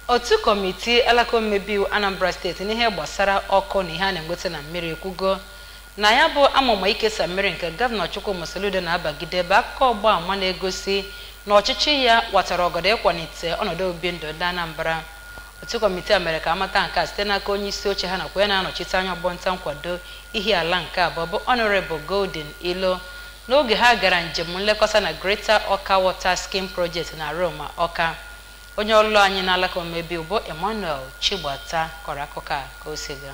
otu kọmitii alaka omebe iwu anambra steeti n'ihe gbasara ọkụ na ihe a na-enweta na mmiri ekwugo na ya bụ amụma ikesa mmiri nke gọvanọ chukwuma soludo na-abagide bụ akụkọ ọgba ama na-egosi na ọchịchị ya watara ọgọdọ ịkwalite ọnọdụ obibi ndụ ndị anambra otu kọmitii a mere ka amata nke a site n'aka onye isi oche ha nakwa ya na-anọchite anya ọgbọnta nkwado ihe ala nke abụọ bụ honorable golden ilo n'oge ha gara njem nlekọta na greater ọka water scheme project na roma ọka onye ọlụlụ anyị n'alaka omebe bụ emmanuel chigbata kọrọ akụkọ a ka o si gaa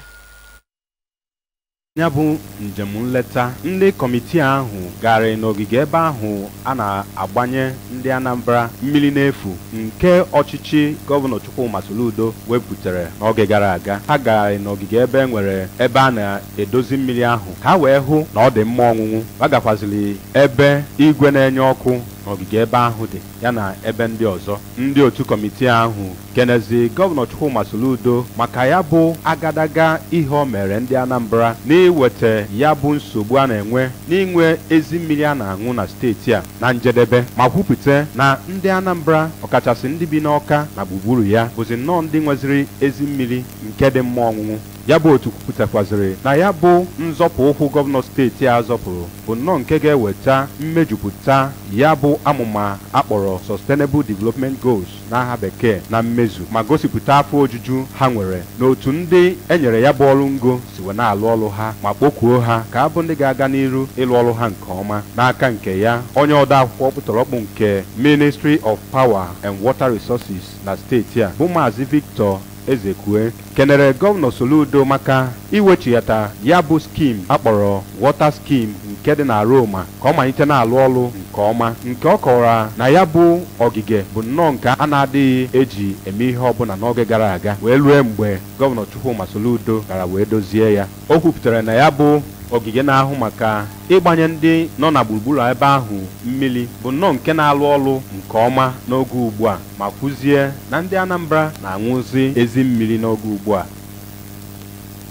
ya bụ njem nleta ndị kọmitii ahụ gara n'ogige ebe ahụ a na-agbanye ndị anambra mmiri n'efu nke ọchịchị gọvanọ chukwuma soludo wepụtara n'oge gara aga ha gara n'ogige ebe e nwere ebe a na-edozi mmiri ahụ ka ha wee hụ na ọ dị mma ọṅụṅụ ha gakwaziri ebe igwe na-enye ọkụ n'ogige ebe ahụ dị ya na ebe ndị ọzọ ndị otu kọmitii ahụ kenezi gọvanọ chukwuma soludo maka ya bụ agadaga ihe o mere ndị anambra n'iweta ya bụ nsogbu a na-enwe n'inwe ezi mmiri a na-aṅụ na steeti a na njedebe ma kwupụta na ndị anambra ọkachasị ndị bi n'ọka na gburugburu ya bụzi nnọọ ndị nweziri ezi mmiri nke dị mma ọṅụṅụ ya bụ otu kwupụtakwaziri na ya bụ nzọpụ ụkwụ gọvanọ steeti a zọpụrụ bụ nnọọ nke ga-eweta mmejupụta ya bụ amụma akpọrọ sustainable development goals n'aha bekee na mmezu ma gosipụta afọ ojuju ha nwere n'otu ndị enyere ya bụ ọrụ ngo si wee na-alụ ọrụ ha ma kpọkuo ha ka abụ ndị ga-aga n'iru ịlụ ọrụ ha nke ọma n'aka nke ya onye ode akwụkwọ kpụtọrọkpụ nke ministry of power and water resources na steeti a bụ maazị victor ezekwe kenere gọvanọ soludo maka iwechighata ya bụ skim akpọrọ wọta skim nke dị na roma ka ọ malite na-alụ ọrụ nke ọma nke ọ kọwara na ya bụ ogige bụ nnọọ nke a na-adịghị eji eme ihe ọbụla n'oge gara aga wee rue mgbe gọvanọ chukwuma soludo gara wee dozie ya o kwupụtara na ya bụ ogige na-ahụ maka ịgbanye ndị nọ na gburugburu ebe ahụ mmiri bụ nnọọ nke na-alụ ọrụ nke ọma n'oge ugbu a ma kwuzie na ndị anambra na-aṅụzi ezi mmiri n'oge ugbu a